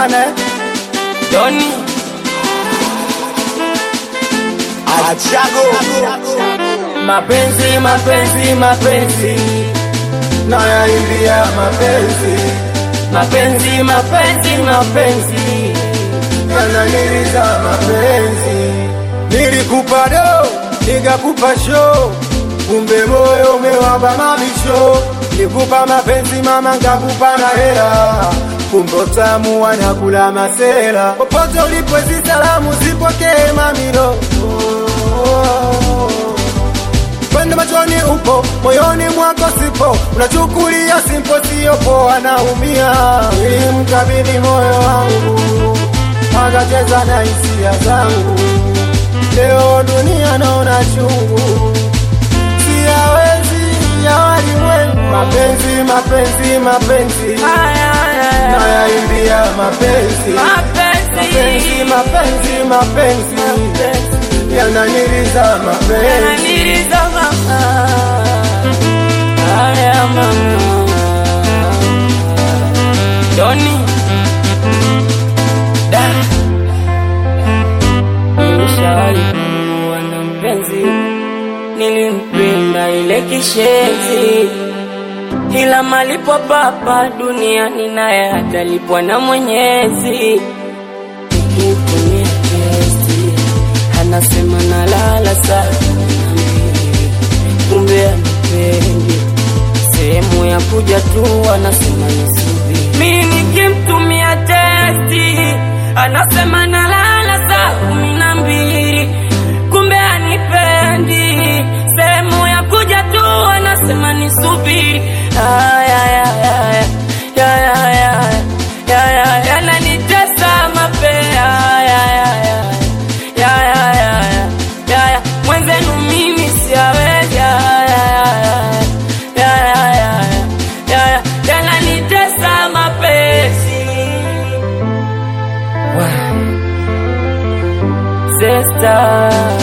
sana eh? Doni Achago mapenzi mapenzi mapenzi nayaimbia mapenzi mapenzi mapenzi mapenzi yananiliza mapenzi nilikupa do nikakupa show kumbe moyo umewamba mabisho nikupa mapenzi mama nkakupa na hela kumbe utamu wanakula masela popote ulipo hizi salamu zipokee mamilo Pende machoni upo, moyoni mwako sipo, unachukulia simpo, sio poa, naumia. Nilimkabidhi moyo wangu, akacheza na hisia zangu. Leo dunia naona chungu, siyawezi ya walimwengu. Mapenzi, mapenzi, mapenzi, nayaimbia mapenzi, mapenzi, mapenzi, mapenzi, yananiliza mapenzi. yananiliza mama haya mama Doni da nilishawahi kuwa na mpenzi nilimpenda ile kishenzi ila malipo papa duniani naye atalipwa na Mwenyezi nikifanyia testi anasema nalala saa kumi na mbili kumbe anipendi sehemu ya kuja tu anasema nisubiri mi nikimtumia testi anasema nalala saa kumi na mbili kumbe anipendi sehemu ya kuja tu anasema nisubiri Aya, ya, ya, ya, ya, ya, ya, ya, yananitesa mapea ya, ya, ya, ya, ya, ya, ya, ya, mwenzenu mimi siawezi ya, ya, ya, ya, ya, ya, ya, ya, yananitesa mapesi Wow. Sister